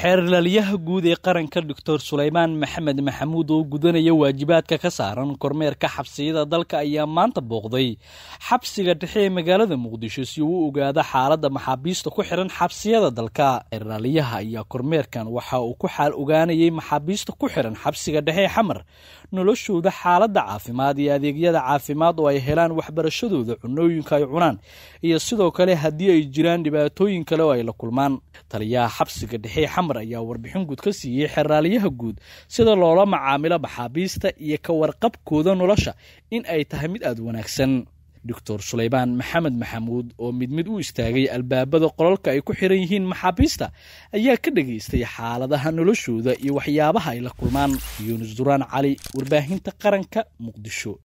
xeerlalyaha guud ee qaranka doctor sulaymaan maxamed maxamuud oo gudanaya waajibaadka ka saaran kormeerka xabsiyada dalka ayaa maanta booqday xabsiga dhexe ee magaalada muqdisho si uu u ogaado xaaladda maxaabiista ku xihan xabsiyada dalka xeerlalyaha ayaa kormeerkan waxa uu ku xaal ogaanayay maxaabiista ku xihan xabsiga dhexe ee xamar noloshooda xaaladda caafimaad iyo adeegyada caafimaad oo ay helaan waxbarashadooda cunooyinka ay cunaan iyo sidoo kale haddii ay jiraan dhibaatooyin kale oo ay la kulmaan taliyaha xabsiga dhexe xamar ayaa warbixin guud ka siiyey xeraalyaha guud sida loola macaamilo maxaabiista iyo ka warqabkooda nolosha in ay tahay mid aada wanaagsan doctor sulaymaan maxamed maxamuud oo mid mid u istaagay albaabada qolalka ay ku xiran yihiin maxaabiista ayaa ka dhageystay xaaladaha noloshooda iyo waxyaabaha ay la kulmaan yuunus duraan cali warbaahinta qaranka muqdisho